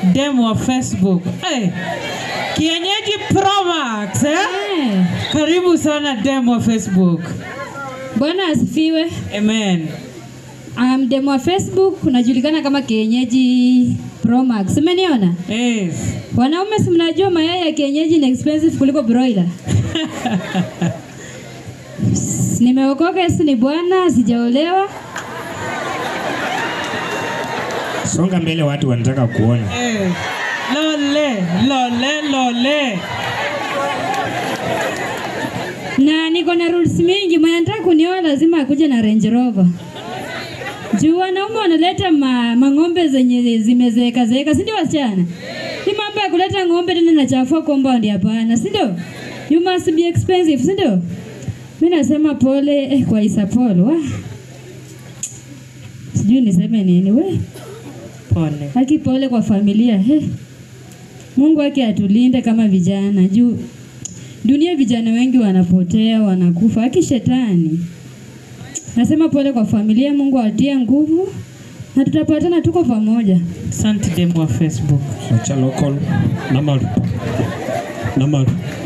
dem wa Facebook. Hey, kienyeji Promax eh? Eh, Karibu sana dem wa Facebook. Bwana asifiwe. Amen. Um, demo wa Facebook unajulikana kama kienyeji Promax. Umeniona? Yes. Wanaume si mnajua mayai ya kienyeji ni expensive kuliko broiler. S- Nimeokoka, Yesu ni Bwana, sijaolewa. Songa mbele, watu wanataka kuona. Eh. Lole, lole, lole. na niko na rules mingi. Mwenye anataka kunioa lazima akuje na Range Rover. Juu wanaume wanaleta ma, mang'ombe zenye zimezeeka zeeka, si ndio wasichana? Ni mambo ya kuleta ng'ombe tena nachafua compound, hapana, si ndio? You must be expensive, si ndio? Mimi nasema pole eh, kwa Isa Paul. Wa. Sijui niseme nini we. Pole. Haki pole kwa familia. He. Mungu wake atulinde kama vijana juu dunia vijana wengi wanapotea, wanakufa. Haki shetani. Nasema pole kwa familia, Mungu atie nguvu na tutapatana, tuko pamoja. Asante dem wa Facebook. Acha local. Namaru. Namaru.